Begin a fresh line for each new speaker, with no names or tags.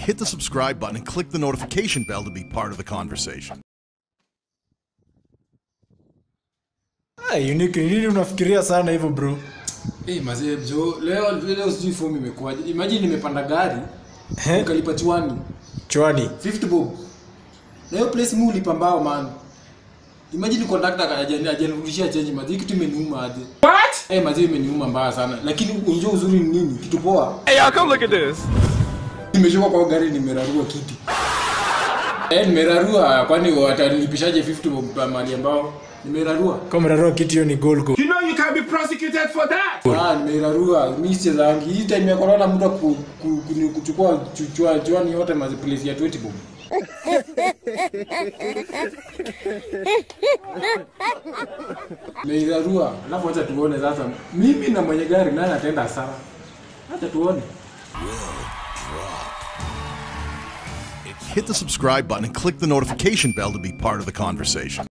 hit the subscribe button and click the notification bell to be part of the conversation.
Ah, unique ni nini unafikiria sana hivyo bro
Eh, mazee jo, leo leo sijui fomu imekuwaje. Imagine nimepanda gari
Eh?
nikalipa chwani
chwani
50 bob. Na hiyo place mu ulipa mbao man. Imagine conductor haja- hajanirudishia change mazee kitu imeniuma aje. What? Eh, mazee imeniuma mbaya sana. Lakini unajua uzuri ni nini? Kitu poa.
Hey, y'all, come look at this.
Nimeshuka kwa gari nimerarua kiti. Eh, nimerarua kwani watanilipishaje 50 bob pa mali ambao nimerarua.
kama mrarua kitu hiyo ni goal goal
You know you can't be prosecuted for that.
Ah, nimerarua mimi sichezangi. Hii time ya corona muda ku, ku, ku, kuchukua chuchua chwani yote mazi place ya 20 bob. Nimerarua. Alafu acha tuone sasa. Mimi na mwenye gari nani ataenda hasara? Acha tuone.
Hit the subscribe button and click the notification bell to be part of the conversation.